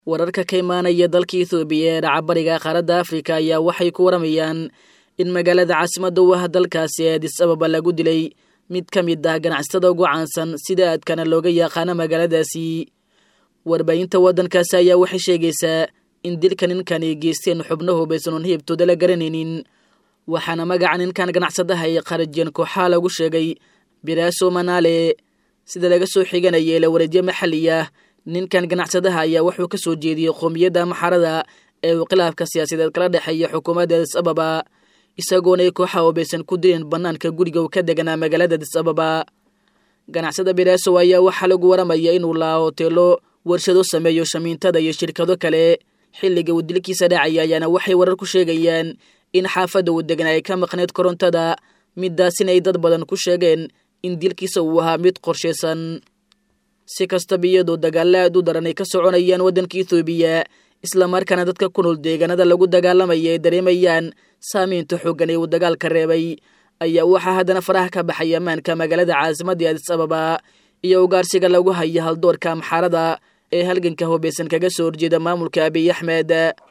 wararka ka imaanaya dalka ethoobiya ee dhacabariga qaaradda afrika ayaa waxay ku waramayaan in magaalada caasimadda u ah dalkaasi ee adis ababa lagu dilay mid ka mid ah ganacsatada ugu caansan sida aadkana looga yaqaano magaaladaasi warbaahinta waddankaasi ayaa waxay sheegaysaa in dilka ninkan ay geysteen xubno hubaysan oon hibtooda la garanaynin waxaana magaca ninkan ganacsadaha ay qarajeen kooxaha lagu sheegay biraaso manaale sida laga soo xiganaya ila wareedyo maxalli ah ninkan ganacsadaha ayaa wuxuu ka soo jeediyey qoomiyadda maxarada ee uu khilaafka siyaasadeed kala dhexeeya xukuumadda adis ababa isagoona ay kooxaha hubaysan ku dileen bannaanka guriga uu ka deganaa magaalada adis ababa ganacsada biraaso ayaa waxaa lagu waramaya inuu lahaa hoteelo warshado sameeyo shamiintada iyo shirkado kale xilliga uu dilkiisa dhacaya ayaana waxay warar ku sheegayaan in xaafadda uu deganaa ay ka maqneyd korontada midaasina ay dad badan ku sheegeen in dilkiisa uu ahaa mid qorshaysan si kastaba iyadoo dagaalla aad u daran ay ka soconayaan waddanka ethoobiya islamarkaana dadka ku nool deegaanada lagu dagaalamaya ay dareemayaan saamaynta xooggan ee uu dagaalka reebay ayaa waxaa haddana faraha ka baxay ammaanka magaalada caasimadda adis ababa iyo ugaarsiga lagu hayo haldoorka amxaarada ee halganka hubaysan kaga soo horjeeda maamulka abiy axmed